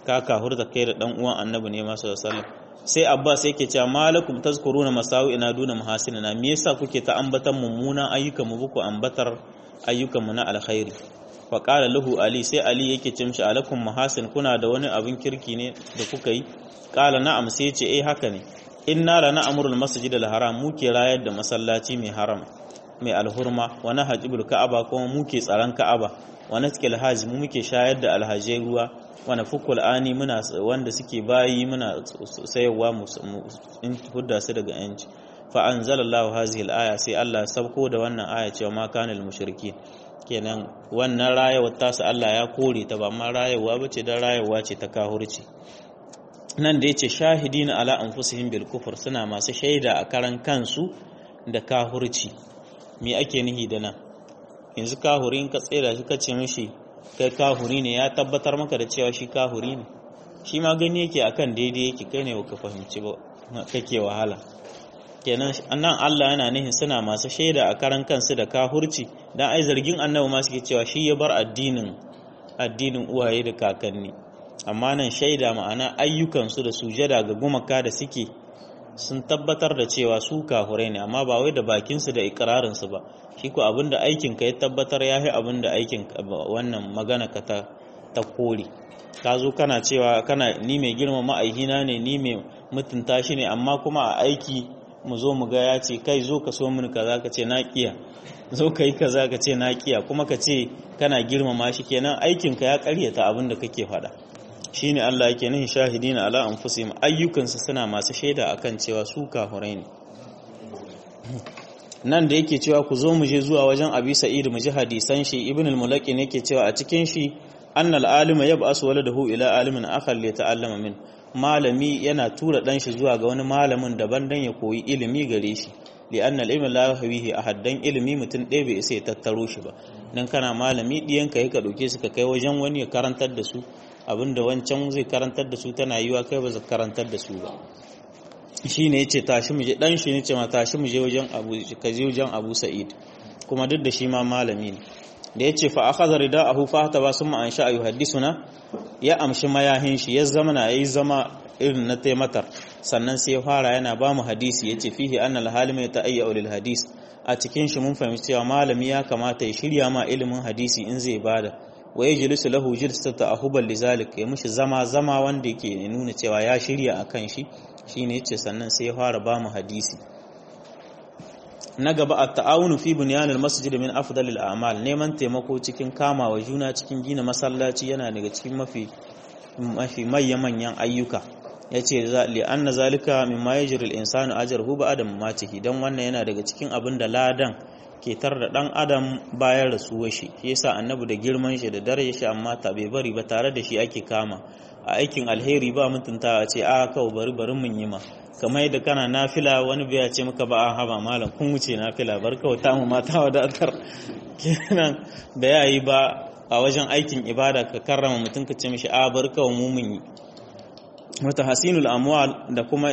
ka kahurta kai da dan uwan annabi ne masu sallam sai abbas yake cewa malakum tazkuruna masawi ina duna mahasinina me yasa kuke ta ambatan mummunan ayyukan mu buku ambatar ayyukan mu na alkhairi fa qala lahu ali sai ali yake ce mishi alakum mahasin kuna da wani abin kirki ne da kuka yi qala na'am sai ce eh haka ne inna la na'muru al-masjid al-haram muke rayar da masallaci mai haram mai alhurma wa nahjibul ka'aba kuma muke tsaron ka'aba wa naskil hajj mu muke shayar da alhajai ruwa wa nafukul ani muna wanda suke bayi muna sayarwa mu in hudda su daga yanci fa anzalallahu hazihi al-aya sai Allah ya sabko da wannan aya cewa ma kana al-mushriki kenan wannan rayuwar tasu Allah ya kore ta ba ma rayuwa bace dan rayuwa ce ta kahurci nan da yace shahidina ala anfusihim bil kufr suna masu shaida a karan kansu da kahurci me ake nihi da nan yanzu kahuri in ka tsira shi ka ce mishi kai kahuri ne ya tabbatar maka da cewa shi kahuri ne shi ma gani yake akan daidai yake kai ne baka fahimci ba kake wahala kenan nan Allah yana nihin suna masu shaida a karan kansu da kahurci dan ai zargin annabi ma suke cewa shi ya bar addinin addinin uwaye da kakanni amma nan shaida ma'ana ayyukansu da sujada ga gumaka da suke sun tabbatar da cewa su kahurai ne amma ba wai da bakinsu da ikirarinsu ba shi ko abinda aikin ka ya tabbatar ya yi abinda aikin wannan magana ka ta ta kore ka zo kana cewa kana ni mai girma ma'aihina ne ni mai mutunta shi ne amma kuma a aiki mu zo mu ga ya ce kai zo ka so mini kaza ka ce na kiya zo ka yi kaza ka ce na kiya kuma ka ce kana girmama shi kenan aikin ka ya karyata abin da kake faɗa shine Allah yake nihin shahidina ala anfusihim ayyukansu suna masu shaida akan cewa su kafurai ne nan da yake cewa ku zo mu je zuwa wajen Abi Sa'id mu ji hadisan shi Ibn al-Mulaqin yake cewa a cikin shi annal alima yab'asu waladahu ila alimin akhar li ta'allama min malami yana tura dan shi zuwa ga wani malamin daban dan ya koyi ilimi gare shi li anna al-ilma la yahwihi ahad dan ilimi mutum ɗaya bai isa ya tattaro shi ba dan kana malami diyanka yake dauke su ka kai wajen wani ya karantar da su abinda wancan zai karantar da su tana yiwa kai ba zai karantar da su ba shi ne ya ce tashi mu je dan shi ne ce ma tashi mu je wajen abu ka je wajen abu sa'id kuma duk da shi ma malami ne da ya ce fa akhadha rida'ahu fa ta ba summa an sha yuhaddisuna ya amshi mayahin shi ya zama na yayi zama irin na taimatar sannan sai ya fara yana ba mu hadisi yace fihi anna al-halima yata'ayyu lil hadis a cikin shi mun fahimci cewa malami ya kamata ya shirya ma ilimin hadisi in zai bada wa yajlisu lahu jilsata ahuban lizalik ya mushi zama zama wanda yake nuna cewa ya shirya akan shi shine yace sannan sai ya fara ba mu hadisi na gaba at-ta'awunu fi bunyan al-masjid min afdal al-a'mal neman taimako cikin kama wa juna cikin gina masallaci yana daga cikin mafi mafi manyan ayyuka yace li anna zalika mimma yajri al-insanu ajruhu ba'da mamatihi dan wannan yana daga cikin abin da ladan ke tar da ɗan adam bayan rasuwar shi shi yasa annabi da girman shi da dare shi amma ta bai bari ba tare da shi ake kama a aikin alheri ba mutunta a ce a kawai bari bari mun yi ma kamar yadda kana nafila wani bai ce maka ba a haba malam kun wuce nafila bar kawai ta mu mata wadatar kenan da yayi ba a wajen aikin ibada ka karrama mutum ka ce mishi a bar kawai mu mun yi wata hasinul amwal da kuma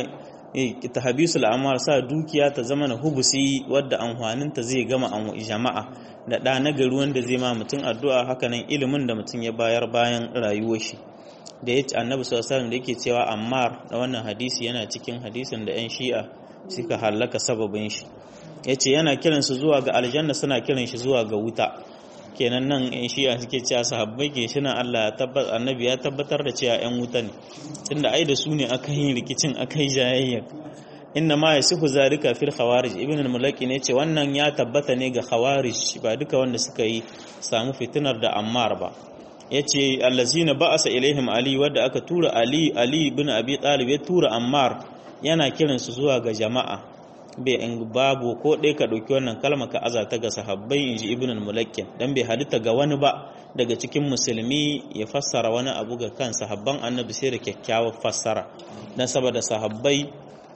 tahbisul amal sa dukiya ta zama na hubusi wadda amfaninta zai gama jama'a da ɗa na gari wanda zai ma mutum addu'a hakanan ilimin da mutum ya bayar bayan rayuwar shi da ya ci annabi sallallahu da yake cewa ammar da wannan hadisi yana cikin hadisin da yan shi'a suka hallaka sababin shi yace yana kiran su zuwa ga aljanna suna kiran shi zuwa ga wuta kenan nan yan shi'a suke cewa sahabbai ke shi Allah ya tabbatar annabi ya tabbatar da cewa yan wuta ne tunda ai da su ne aka yi rikicin aka yi jayayya inna ma yasifu zalika fil khawarij ibn al-mulaki ne ce wannan ya tabbata ne ga khawarij ba duka wanda suka yi samu fitinar da ammar ba yace allazina ba'asa ilaihim ali wadda aka tura ali ali ibn abi talib ya tura ammar yana kiransu zuwa ga jama'a bai in babu ko ɗaya ka ɗauki wannan kalma ka aza ta ga sahabbai in ji ibn al-mulakkin dan bai halitta ga wani ba daga cikin musulmi ya fassara wani abu ga kan sahabban annabi sai da kyakkyawar fassara dan saboda sahabbai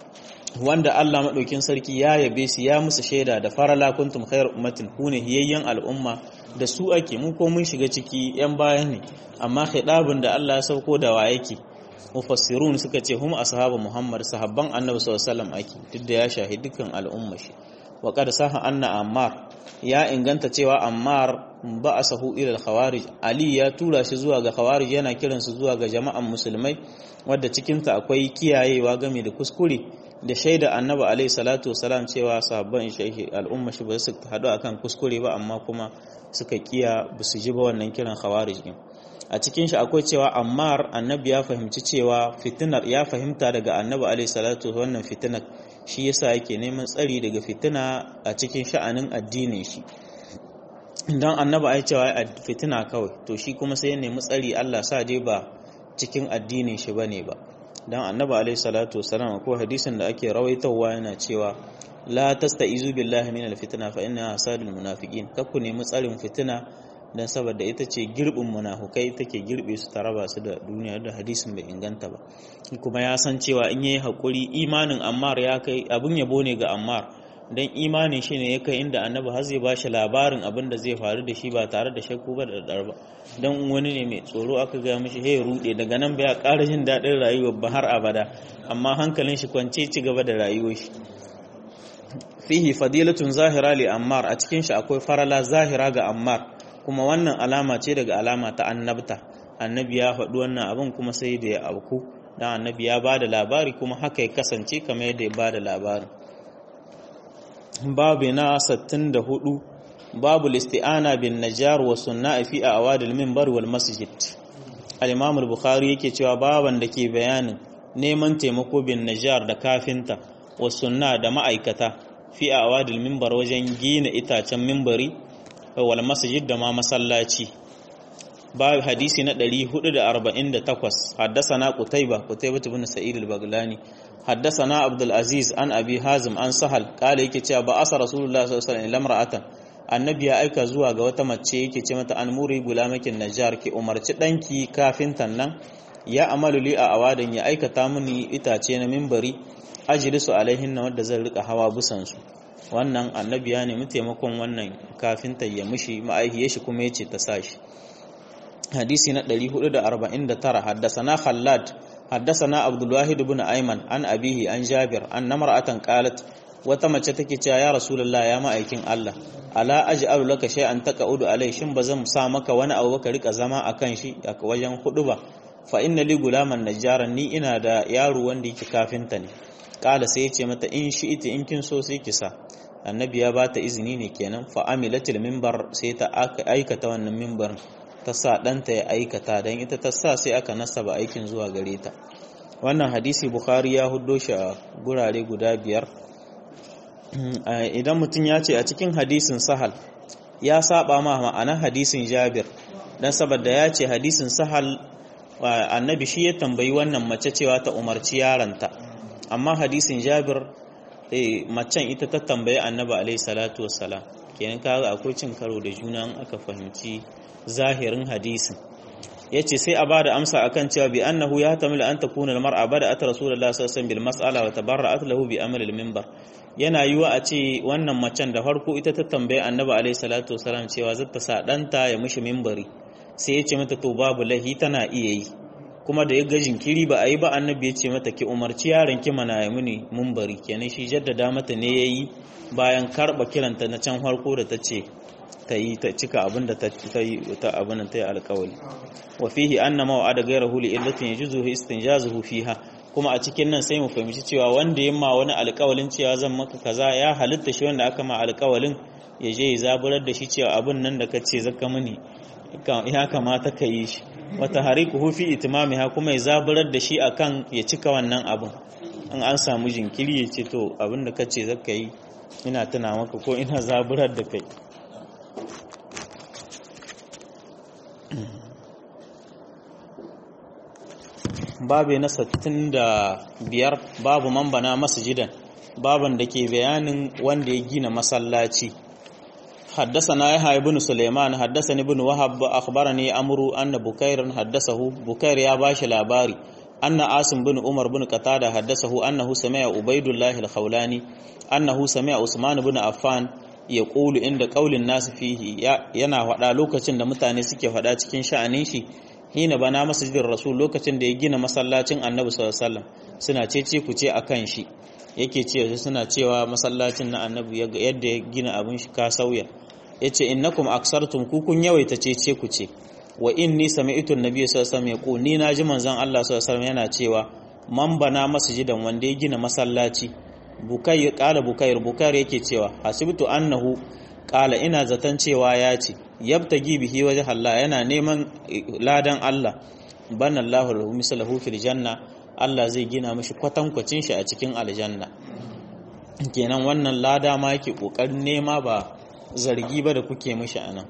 wanda Allah maɗaukin sarki ya yabe su ya musu shaida da farala kuntum khairu ummatin kune hiyayyen al'umma da su ake mu ko mun shiga ciki yan baya ne amma khidabin da Allah ya sauko da wa yake mufassirun suka ce hum ashabu muhammad sahabban annabi sallallahu alaihi wasallam ake duk da ya shahi dukkan al'umma shi wa qad saha anna ammar ya inganta cewa ammar ba'asahu ila al-khawarij ali ya tura shi zuwa ga khawarij yana kiransu zuwa ga jama'an musulmai wadda cikin ta akwai kiyayewa game da kuskure da shaida annabi alaihi salatu wasalam cewa sahabban shi al'umma shi ba su hadu akan kuskure ba amma kuma suka kiya ba su ji ba wannan kiran khawarij din a cikin shi akwai cewa ammar annabi ya fahimci cewa fitinar ya fahimta daga annabi alaihi salatu wannan fitinar shi yasa yake neman tsari daga fitina a cikin sha'anin addinin shi dan annabi ai cewa fitina kawai to shi kuma sai ya nemi tsari Allah sa dai ba cikin addinin shi bane ba dan annabi alaihi salatu wasalam ko hadisin da ake rawaitawa yana cewa la tastaizu billahi minal fitna fa inna asadul munafiqin kakku nemi tsarin fitina dan saboda ita ce girbin munafukai take girbe su ta raba su da duniya da hadisin bai inganta ba kuma ya san cewa in yayi hakuri imanin Ammar ya kai abun yabo ne ga Ammar dan imanin shi ne ya kai inda annabi har zai bashi labarin abin da zai faru da shi ba tare da shakku ba da dar ba dan wani ne mai tsoro aka ga mishi hey rude daga nan bai ƙara jin daɗin rayuwar ba har abada amma hankalin shi kwance ci gaba da rayuwar shi fihi fadilatun zahira li ammar a cikin shi akwai farala zahira ga ammar kuma wannan alama ce daga alama ta annabta annabi ya faɗi wannan abin kuma sai da ya auku dan annabi ya bada labari kuma haka ya kasance kamar yadda ya bada labarin babu na 64 babu listi'ana bin najar wa sunna fi awadil minbar wal masjid al-imam al-bukhari yake cewa baban da ke bayanin neman taimako bin najar da kafinta wa sunna da ma'aikata fi awadil minbar wajen gina itacen minbari wal masjid da ma masallaci babu hadisi na 448 haddathana qutayba qutayba ibn sa'id al-baghlani haddathana abdul aziz an abi hazim an sahal kale yake cewa ba asa rasulullah sallallahu alaihi wasallam lamra'atan annabi ya aika zuwa ga wata mace yake ce mata an muri gulamakin najjar ki umarci danki kafintan nan ya amalu li a awadan ya aikata mini itace na mimbari ajlisu alaihin na wanda zan rika hawa busan su wannan annabi ya nemi taimakon wannan kafinta ya mushi ma'aihiyar shi kuma yace ta sashi hadisi na 449 haddasana khallad haddasana abdul wahid ibn ayman an abihi an jabir an namra'atan qalat wata mace take cewa ya rasulullah ya ma'aikin Allah ala aj'alu laka shay'an taqa'udu alai shin bazan sa maka wani abu ka rika zama akan shi a wajen hudu ba fa inna li gulaman najjaran ni ina da yaro wanda yake kafinta ne kala sai ya ce mata in shi ita in kin so sai ki sa annabi ya bata izini ne kenan fa amilatil minbar sai ta aikata wannan minbarin ta sa ɗanta ya aikata don ita ta sa sai aka nasaba aikin zuwa gare ta wannan hadisi bukhari ya huddo shi a gurare guda biyar idan mutum ya ce a cikin hadisin sahal ya saba ma ma'anar hadisin jabir don saboda ya ce hadisin sahal annabi shi ya tambayi wannan mace cewa ta umarci yaranta amma hadisin jabir macen ita ta tambayi annabi alaihi salatu wassalam kenan kaga akwai cin karo da juna aka fahimci zahirin hadisin yace sai a bada amsa akan cewa bi annahu ya tamil an takuna almar'a bada at rasulullahi sallallahu alaihi wasallam bil mas'ala wa tabarra'at lahu bi amal al minbar yana yiwa a ce wannan macen da farko ita ta tambaye annabi alaihi salatu wasallam cewa zata sa danta ya mishi minbari sai ya ce mata to babu lahi tana iya yi kuma da ya ga jinkiri ba a yi ba annabi ya ce mata ki umarci yaron ki mana ya muni minbari kenan shi jaddada mata ne yayi bayan karba kiranta na can farko da ta ce ta yi ta cika abin da ta yi ta abin ta yi alkawali wa fihi anna maw'ada ghayrahu li illatin yajuzu istinjazuhu fiha kuma a cikin nan sai mu fahimci cewa wanda ya ma wani alkawalin cewa zan maka kaza ya halitta shi wanda aka ma alkawalin ya je ya zaburar da shi cewa abin nan da kace zaka mini ya kamata ka yi shi wata harikuhu fi itimamiha kuma ya zaburar da shi akan ya cika wannan abin in an samu jinkiri ya ce to abin da kace zaka yi ina tuna maka ko ina zaburar da kai babu na sattin da biyar babu mambana masjidan baban da ke bayanin wanda ya gina masallaci حدثنا يحيى بن سليمان حدثني بن وهب اخبرني عمرو ان بكير حدثه بكير يا باشي لاباري ان عاصم بن عمر بن قتاده حدثه انه سمع عبيد الله الخولاني انه سمع عثمان بن عفان يقول عند قول الناس فيه yana faɗa lokacin da mutane suke faɗa cikin sha'anin shi hina bana masjidin rasul lokacin da ya gina masallacin annabi sallallahu alaihi wasallam suna cece ku ce akan shi yake ce suna cewa masallacin na annabi yadda ya gina abin shi ka sauya yace innakum aksartum ku kun yawaita ce ku ce wa inni sami'tu an-nabiy sallallahu alaihi wasallam yaqul ni naji manzon Allah sallallahu alaihi wasallam yana cewa man bana masjidan wanda ya gina masallaci bukai kala bukair bukair yake cewa hasibtu annahu kala ina zaton cewa ya ce yabtagi bihi waje Allah yana neman ladan Allah bana Allahu lahu mislahu fil janna Allah zai gina mishi kwatankwacin shi a cikin aljanna kenan wannan lada ma yake kokarin nema ba zargi ba da kuke mishi anan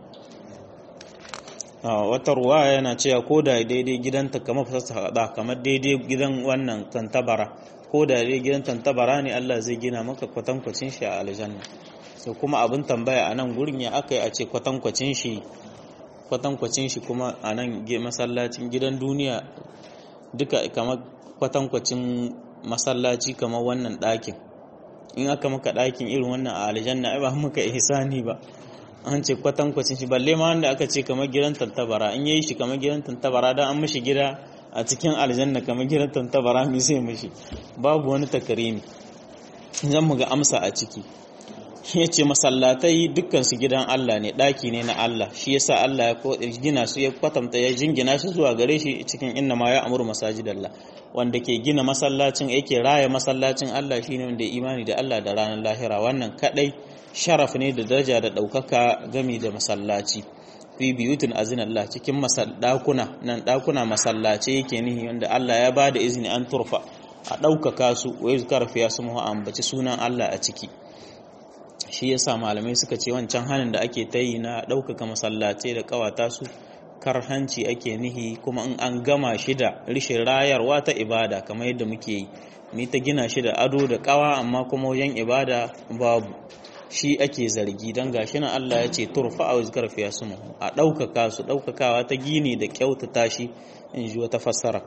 wata ruwa yana cewa ko da daidai gidanta kamar fasasta hada kamar daidai gidan wannan tantabara ko da daidai gidan tantabara ne Allah zai gina maka kwatankwacin shi a aljanna sai kuma abin tambaya a nan gurin ya aka yi a ce kwatankwacin shi kwatankwacin shi kuma a nan masallacin gidan duniya duka kamar kwatankwacin masallaci kamar wannan ɗakin in aka maka ɗakin irin wannan a aljanna ai ba muka ihsani ba an ce kwatankwacin shi balle ma wanda aka ce kamar gidan tantabara in yayi shi kamar gidan tantabara dan an mishi gida a cikin aljanna kamar gidan tantabara mi sai mishi babu wani takarimi zan mu ga amsa a ciki ya ce masallatai dukkansu gidan Allah ne ɗaki ne na Allah shi yasa Allah ya gina su ya kwatanta ya jingina su zuwa gare shi cikin inna ma ya amuru masajidallah wanda ke gina masallacin yake raya masallacin Allah shine wanda ya imani da Allah da ranar lahira wannan kadai sharaf ne da daraja da ɗaukaka gami da masallaci fi biyutin azin Allah cikin ɗakuna nan ɗakuna masallace yake nihi wanda Allah ya ba da izini an turfa a ɗaukaka su wa yuzkar fiya su ambaci sunan Allah a ciki shi yasa malamai suka ce wancan hannun da ake ta yi na ɗaukaka masallatai da ƙawata su karhanci ake nihi kuma in an gama shi da rishin rayarwa ta ibada kamar yadda muke yi ni ta gina shi da ado da ƙawa amma kuma wajen ibada babu shi ake zargi don gashi na Allah ya ce turfa a wuzgar fiya su a ɗaukaka su ɗaukakawa ta gini da kyautata shi in ji wata fassara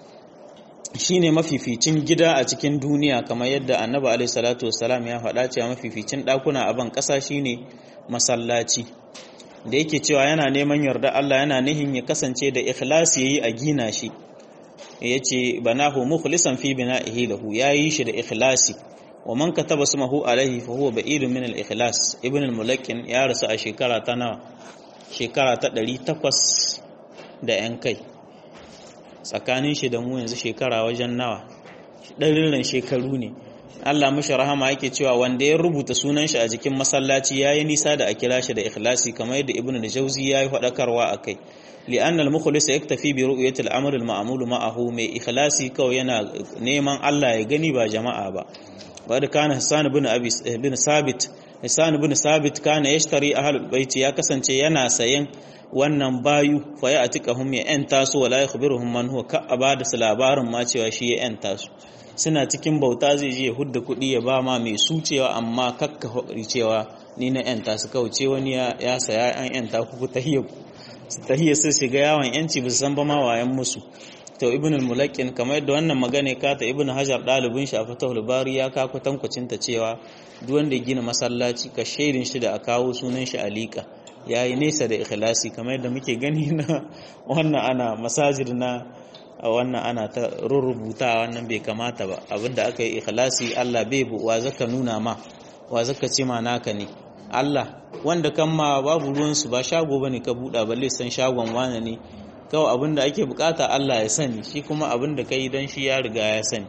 shi ne mafificin gida a cikin duniya kamar yadda annabi alaihi salatu wasalam ya faɗa cewa mafificin ɗakuna a ban ƙasa shine masallaci da yake cewa yana neman yarda Allah yana nihin ya kasance da ikhlasi yayi a gina shi yace banahu mukhlisan fi bina'ihi lahu yayi shi da ikhlasi wa man kataba ismahu alaihi fa huwa ba'idun min al-ikhlas ibn al-mulakkin ya rasu a shekara ta nawa shekara ta 800 da yan kai tsakanin shi da mu yanzu shekara wajen nawa ɗarin shekaru ne Allah mashi rahama yake cewa wanda ya rubuta sunan shi a jikin masallaci yayi nisa da a kira shi da ikhlasi kamar yadda Ibn al-Jawzi yayi faɗakarwa akai li'anna al-mukhlis yaktafi bi ru'yati al-amr al-ma'mul ma'ahu mai ikhlasi kawai yana neman Allah ya gani ba jama'a ba wadda kana Hassan ibn Abi ibn Sabit Hassan ibn Sabit kana yashtari ahlul bait ya kasance yana sayen wannan bayu fa ya atikahum ya yanta su wala yakhbiruhum man huwa ka abada su labarin ma cewa shi ya yanta su suna cikin bauta zai je ya hudda kuɗi ya ba ma mai su cewa amma kakka cewa ni na yanta su kauce wani ya saya an yanta ku ku tahiyya su tahiyya su shiga yawon yanci ba su san ba ma wayan musu to ibn al-mulaqin kamar yadda wannan magana ka ta ibn hajar dalibin shi a fatahul bari ya ka kwatankwacin ta cewa duk wanda ya gina masallaci ka shaidin shi da a kawo sunan shi alika yayi nesa da ikhlasi kamar yadda muke gani na wannan ana masajid na wannan ana ta rubuta wannan bai kamata ba abinda aka yi ikhlasi Allah bai bu wa zaka nuna ma wa zaka ce ma naka ne Allah wanda kan ma babu ruwan su ba shago bane ka buɗa balle san shagon wane ne kawai abinda ake bukata Allah ya sani shi kuma abinda kai dan shi ya riga ya sani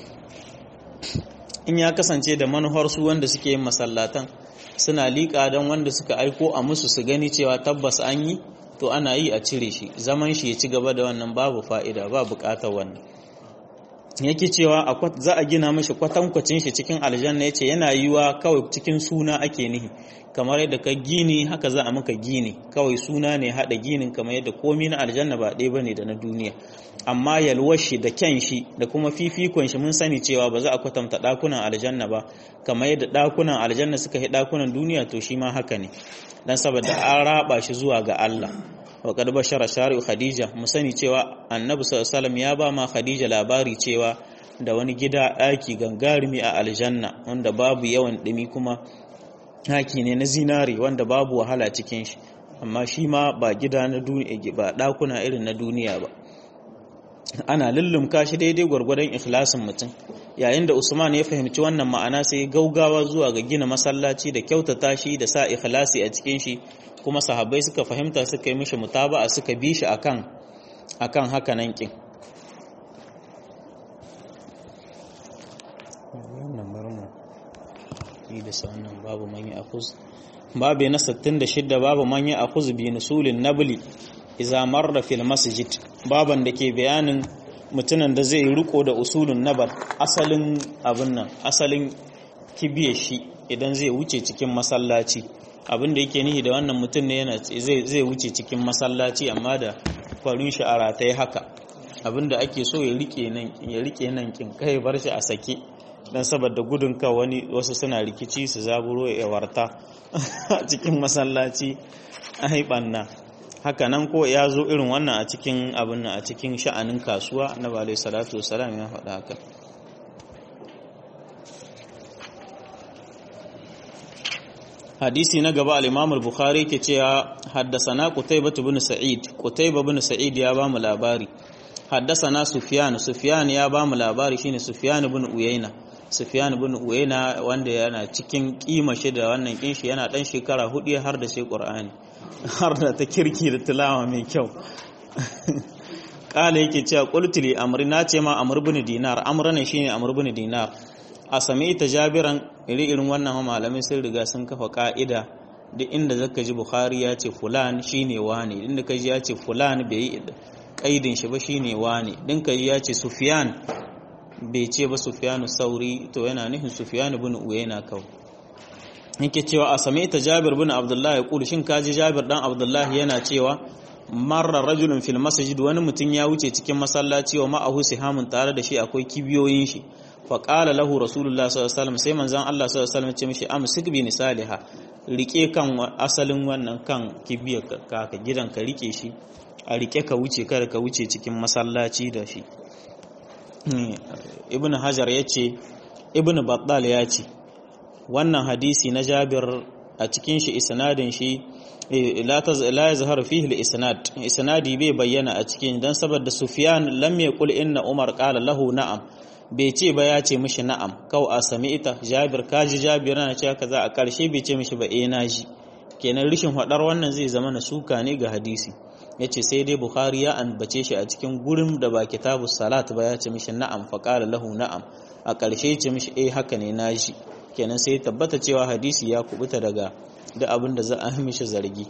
in ya kasance da manuhar su wanda suke yin masallatan suna liƙa don wanda suka aiko a musu su gani cewa tabbas an yi to ana yi a cire shi zaman shi ya ci gaba da wannan babu fa'ida ba buƙatar wannan yake cewa za a gina mashi kwatankwacin shi cikin aljanna ya ce yana yiwa kawai cikin suna ake nihi kamar yadda ka gini haka za a maka gini kawai suna ne haɗa ginin kamar yadda komi na aljanna ba ɗaya bane da na duniya amma yalwar shi da kyan shi da kuma fifikon shi mun sani cewa ba za a kwatanta ɗakunan aljanna ba kamar yadda ɗakunan aljanna suka yi ɗakunan duniya to shi ma haka ne dan saboda an raba shi zuwa ga Allah wa kad bashara shari'u khadija mu sani cewa annabi sallallahu alaihi ya ba ma khadija labari cewa da wani gida ɗaki gangarumi a aljanna wanda babu yawan ɗumi kuma haki ne na zinari wanda babu wahala cikin shi amma shi ma ba gida na duniya ba ɗakuna irin na duniya ba ana lullumka shi daidai gwargwadon ikhlasin mutum yayin da Usman ya fahimci wannan ma'ana sai gaugawa zuwa ga gina masallaci da kyautata shi da sa ikhlasi a cikin shi kuma sahabbai suka fahimta suka yi mishi mutaba'a suka bi shi akan akan haka nan kin wannan barmu yi da sannan babu manyi akhuz babu na 66 babu manyi akhuz bi nusulin nabli iza marra fil masjid baban da ke bayanin mutumin da zai riko da usulun nabar asalin abin nan asalin kibiyar shi idan zai wuce cikin masallaci abin da yake nihi da wannan mutum ne yana zai wuce cikin masallaci amma da kwarin shi a rataye haka abin da ake so ya rike nan ya rike nan kin kai bar shi a sake dan saboda gudun ka wani wasu suna rikici su zaburo ya warta a cikin masallaci ai banna haka nan ko ya zo irin wannan a cikin abin a cikin sha'anin kasuwa na balai salatu wasalam ya faɗa haka hadisi na gaba al-imam al-bukhari ke cewa haddasana qutaybah ibn sa'id qutaybah ibn sa'id ya ba mu labari haddasana sufyan sufyan ya ba mu labari shine sufyan ibn uyayna sufyan ibn uyayna wanda yana cikin kima shi da wannan kinshi yana dan shekara hudu har da shi qur'ani har da ta kirki da tilawa mai kyau kala yake cewa qultuli amri na ce ma amr ibn dinar amr ne shine amr ibn dinar a sami ta jabiran iri irin wannan malamai sun riga sun kafa ka'ida duk inda zaka ji bukhari ya ce fulan shine wani inda kaji ya ce fulan bai yi kaidin shi ba shine wani din kaji ya ce sufyan bai ce ba sufyanu sauri to yana nufin sufyan ibn uyayna kawai yake cewa a sami ta jabir bin abdullahi ya kulu shin kaji jabir dan abdullahi yana cewa marar rajulun fil masjid wani mutum ya wuce cikin masallaci wa ma'ahu sihamun tare da shi akwai kibiyoyin shi fa qala lahu rasulullah sallallahu alaihi wasallam sai manzon Allah sallallahu alaihi wasallam ce mishi amsik bi nisaliha rike kan asalin wannan kan kibiyar ka ka gidan ka rike shi a rike ka wuce kada ka wuce cikin masallaci da shi ibnu hajar yace ibnu battal ya ce wannan hadisi na jabir a cikin shi isnadin shi la yazharu fihi al-isnad isnadi bai bayyana a cikin dan saboda sufyan lam yaqul inna umar qala lahu na'am bai ce ba ya ce mishi na'am kau a sami'ita jabir kaji jabir na cewa kaza a karshe bai ce mishi ba eh naji kenan rishin hadar wannan zai zama na suka ne ga hadisi yace sai dai bukhari ya ambace shi a cikin gurin da ba kitabu salat ba ya ce mishi na'am fa qala lahu na'am a karshe ya ce mishi eh haka ne naji kenan sai tabbata cewa hadisi ya kubuta daga da abin da za a mishi zargi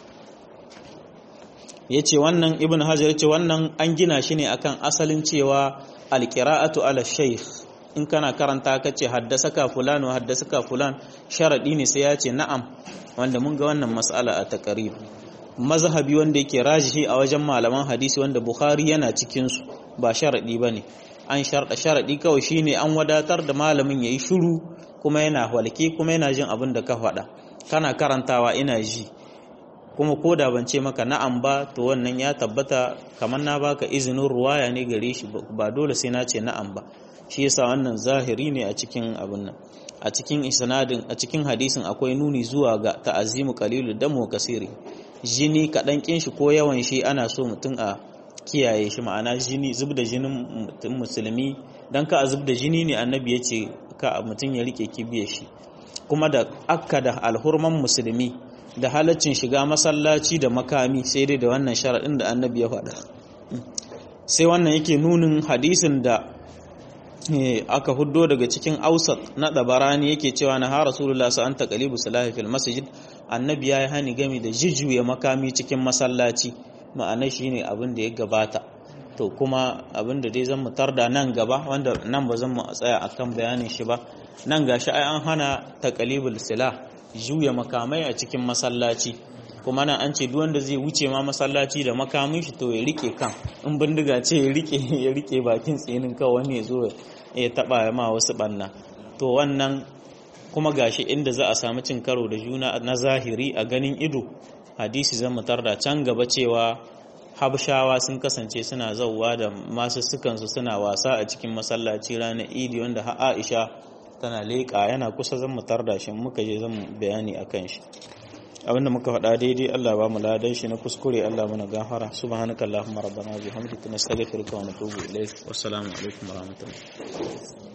ya ce wannan ibn hajar ya ce wannan an gina shi ne akan asalin cewa alƙira'atu ala shaykh in kana karanta ka ce haddasa ka fulan wa haddasa ka fulan sharaɗi ne sai ya ce na'am wanda mun ga wannan mas'ala a takarib mazhabi wanda yake rajihi a wajen malaman hadisi wanda bukhari yana cikinsu ba sharaɗi ba ne an sharɗa sharaɗi kawai shine an wadatar da malamin ya yi shuru kuma yana walke kuma yana jin abin da ka faɗa kana karantawa ina ji kuma ko da ban ce maka na'am ba to wannan ya tabbata kamar na baka izinin ruwaya ne gare shi ba dole sai na ce na'am ba shi yasa wannan zahiri ne a cikin abin nan a cikin isnadin a cikin hadisin akwai nuni zuwa ga ta'azimu qalilu damu kasiri jini kaɗan kin shi ko yawan shi ana so mutum a kiyaye shi ma'ana jini zub da jinin musulmi dan ka a zub da jini ne annabi ya ce ka mutum ya rike kibiyar shi kuma da akka da alhurman musulmi da halaccin shiga masallaci da makami sai dai da wannan sharaɗin da annabi ya faɗa sai wannan yake nunin hadisin da aka huddo daga cikin ausat na dabarani yake cewa na ha rasulullah sa anta qalibu salahi fil masjid annabi ya yi hani game da jijjuya makami cikin masallaci ma'ana shine abin da ya gabata to kuma abin da dai zan mu tarda nan gaba wanda nan ba zan mu tsaya akan bayanin shi ba nan gashi ai an hana taqalibul silah juya makamai a cikin masallaci kuma nan an ce duk wanda zai wuce ma masallaci da makamin shi to ya rike kan in bindiga ce ya rike ya rike bakin tsinin kawai wani ya zo ya taba ma wasu banna to wannan kuma gashi inda za a samu cin karo da juna na zahiri a ganin ido hadisi zan mutar da can gaba cewa habshawa sun kasance suna zauwa da masu sukansu suna wasa a cikin masallaci ranar idi wanda aisha tana leƙa yana kusa zan mutar da shi muka je zan bayani a kan shi abinda muka faɗa daidai Allah ba mu ladan shi na kuskure Allah muna gafara subhanakallahumma rabbana bihamdika nastaghfiruka wa natubu ilayk wassalamu alaikum warahmatullahi